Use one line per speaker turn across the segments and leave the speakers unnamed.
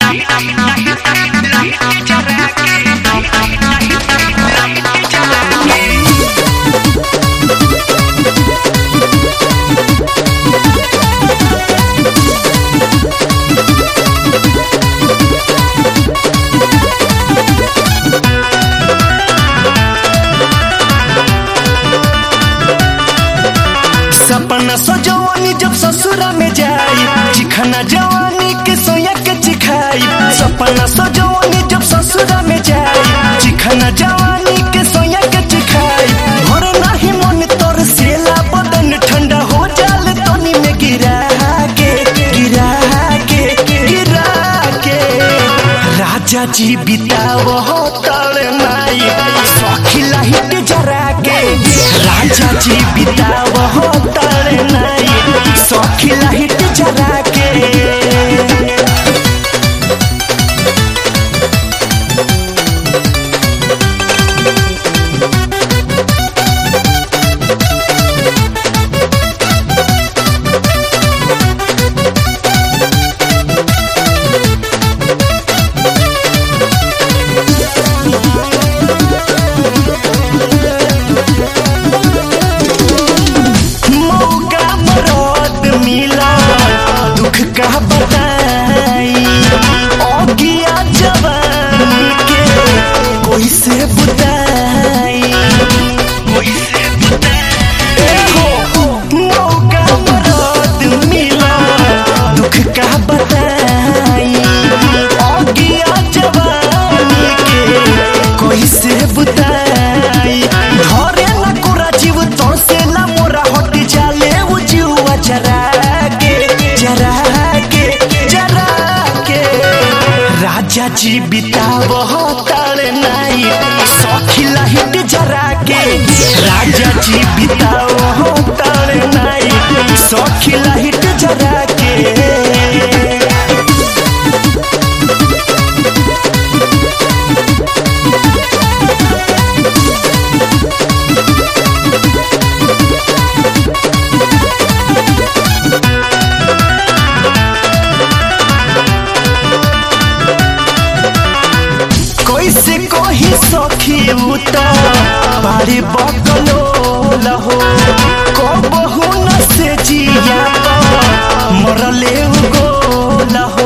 सपना सजवानी जब ससुरा में जाई चिखना जवानी के सोया के चिखाई सपना सजवानी जब ससुरा में जाई चिखना जवानी के सोया के चिखाई घर नाही मन तोर सेला बदन ठंडा हो जाल तनी में गिरा के गिरा के गिरा के राजा जी बिताव हो तड़ माई सखिला हिट जरा के राजा जी बिताव हो तड़ नाई सखिला हिट जरा के मौका मरद मिला दुख का बताई ओगिया जवानी के कोई से बुताई कोई से मौका मरद मिला दुख का बताई ओगिया जवानी के कोई से बुताई धरे न कोरा जीव तोर से ना मोरा हट जाले वो जीवा जरा के जरा के जरा के राजा जी बिताव हो ताले नाई सखिला हिट जरा के राजा जी बिताव हो ताले नाई सखिला हिट जरा के कैसे कही सखी उता बारे बकलो लहो कबहू न से जिया मरले गो लहो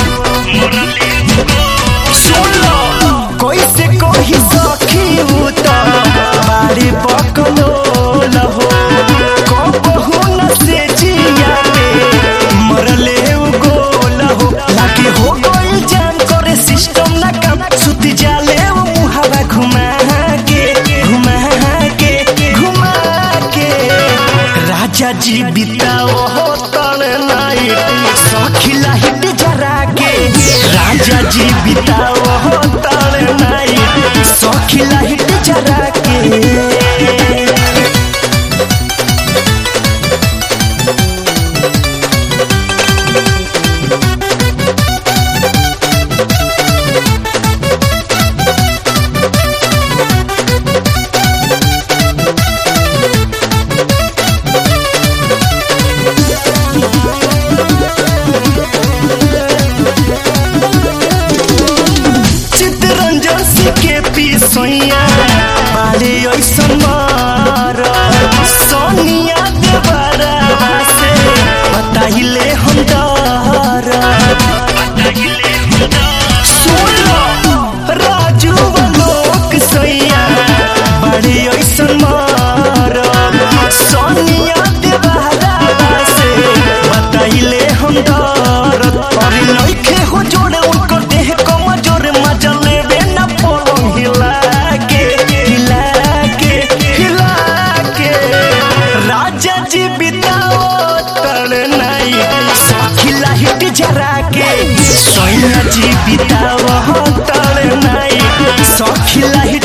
सुन लो कैसे कही सखी उता बारे बकलो लहो कबहू न से जिया मरले गो लहो लागे हो गइल जान करे सिस्टम ना काम सुत जाले वो मुहावा घुमा के घुमा के घुमा के राजा जी बिताओ हो तन नाई सखिला हिट जरा के राजा जी बिताओ हो तन नाई सखिला हिट जरा के चितरंजन से के पिसैया बाले ऐसन मार सोनिया देवरा से बताइले हम डर सुन लो, राजू लोक सैया बड़े ऐसन मार सोनिया देवरा से बताइले हम डर अरे नइखे हो जोड़े उनकर देह कमजोर मजा लेबे न पलंग हिला के हिला के हिला के राजा जी बिताओ तड़ नाई सखिला हिट जरा के सैया जी बिताओ तड़ नाई सखिला हिट